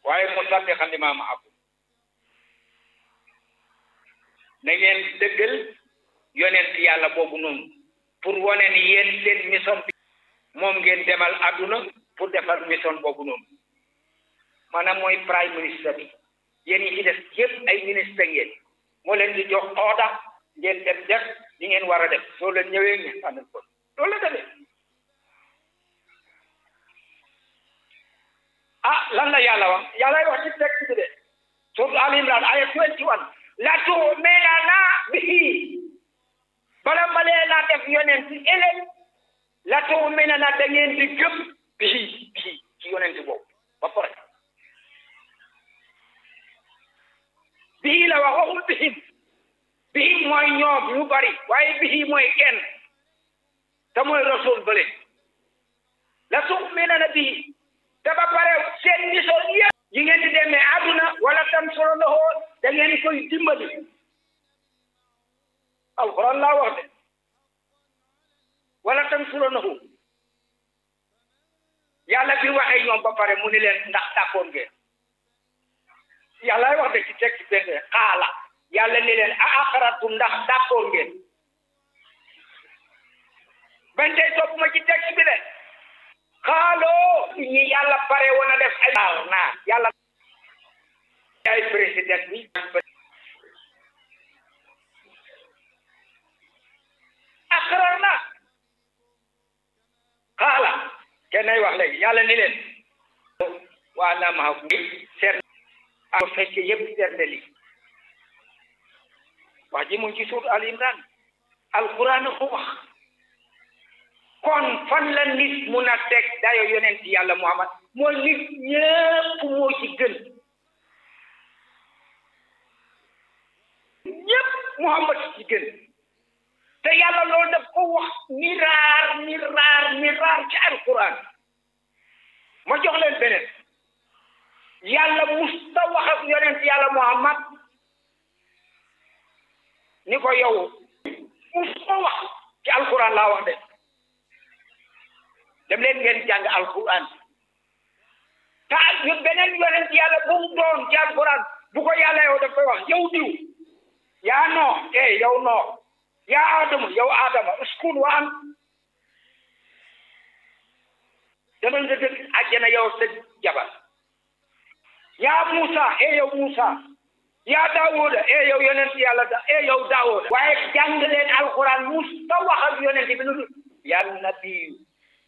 waaye musaddiqan limaa ma'akum na ngeen dëggal yonent yàlla boobu noonu pour wane ni yéen seen mission bi moom ngeen demal àdduna pour defar mission boobu noonu maanaam mooy prime ministre bi yéen ñi ci def yëpp ay ministre ngeen moo leen di jox ordre ngeen dem def li ngeen war a def soo leen ñëwee ngeen àndal ko loolu la demee ah lan la yàlla wax yàlla wax ci texte bi de surtout Al Imran aya 21 la tu'minanna bihi bala ma leen a def yonent ëllëg la tu'minanna da ngeen di gëm bihi bihi ci yonent boobu ba pare bihi la wax waxul bihim bihi mooy ñoom ñu bari waaye bihi mooy kenn te mooy rasul bële la tu'minanna bihi te ba pare seen mission yëpp yi ngeen di demee àdduna wala tam solo na xool da ngeen koy dimbali alquran laa wax de wala tam solo na xool yàlla bi waxee ñoom ba pare mu ni leen ndax d'accord ngeen yàlla wax de ci texte benn xaala yàlla ni leen a aqaratum ndax d'accord ngeen bañ tey topp ma ci texte bi de xaaloo ñi yàlla pare woon a def ay waaw naa yàlla ay président bi akrar na xaala kenn ay wax léegi yàlla ni leen waa naa ma seet a fekke yëpp seetne li wax ji mu ngi ci suut al imran alquran ko wax kon fan la nit mun a teg dayo yonent yàlla muhammad mooy nit ñépp moo ci gën ñépp muhammad ci gën te yàlla loolu daf ko wax miraar miraar miraar ci alquran ma jox leen beneen yàlla musta wax ak yonent yàlla muhammad ni ko yow musta wax ci alquran laa wax de dem leen ngeen jàng alquran te yu beneen yonent yàlla bu mu doon ci alquran bu ko yàlla yow daf koy wax yow diw yaa noo eh yow noo yaa adama yow adama uskun wa an demal nga dëkk àjjana yow sa jabar yaa Musa eh yow Musa yaa Daawuda eh yow yonent yàlla da eh yow Daawuda waaye jàng leen alquran musta wax ak yonent bi nu yaa nabiyu